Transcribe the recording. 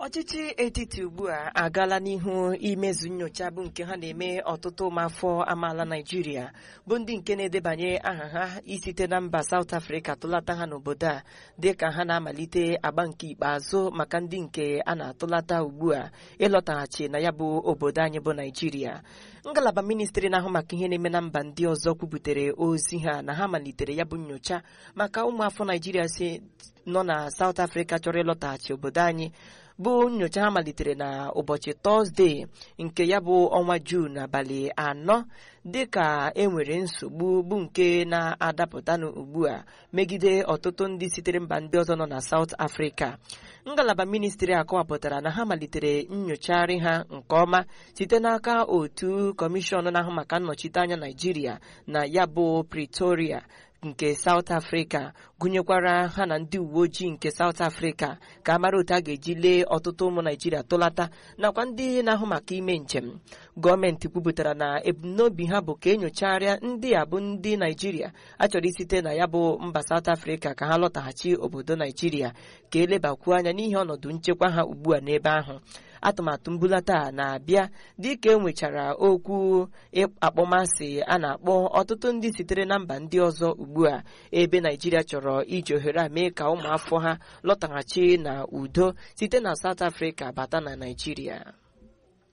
ọchịchị etiti ugbu a agaala n'ihu imezu nyocha bụ nke ha na-eme ọtụtụ ụmụafọ amaala naijiria bụ ndị nke na-edebanye aha ha isite na mba South Africa tụlata ha n'obodo a dịka ha na-amalite agba nke ikpeazụ maka ndị nke a na-atụlata ugbu a ịlọtaghachi na ya bụ obodo anyị bụ naijiria ngalaba ministri na-ahụ maka ihe na-eme na mba ndị ọzọ kwubutere ozi ha na ha malitere ya bụ nyocha maka ụmụafọ naijiria si nọ na South Africa chọrọ ịlọtaghachi obodo anyị bụ nyocha ha malitere na ụbọchị tọzdee nke ya bụ ọnwa juun abalị anọ dịka enwere nsogbu bụ nke na-adapụtanụ ugbu a megide ọtụtụ ndị sitere mba ndị ọzọ nọ na South Africa ngalaba ministri akọwapụtara na ha malitere nyochagharị ha nke ọma site n'aka otu kọmishọn na-ahụ maka nnọchite anya Naijiria na ya bụ Pretoria nke South Africa gụnyekwara ha na ndị uwe ojii nke South Africa ka a mara otu a ga-eji lee ọtụtụ ụmụ Naijiria tụlata nakwa ndị na-ahụ maka ime njem gọọmenti kwupụtara na ebumnobi ha bụ ka enyochagharịa ndị a bụ ndị Naijiria achọrọ isite na ya bụ mba South Africa ka ha lọtaghachi obodo Naijiria ka elebakwuo anya n'ihi ọnọdụ nchekwa ha ugbu a n'ebe ahụ atụmatụ mbulata a na-abịa dịka e nwechara okwu akpọmasị a na-akpọ ọtụtụ ndị sitere na mba ndị ọzọ ugbu a ebe Naijiria chọrọ iji ohere a mee ka ụmụafọ ha lọtaghachi na udo site na South Africa bata na Naijiria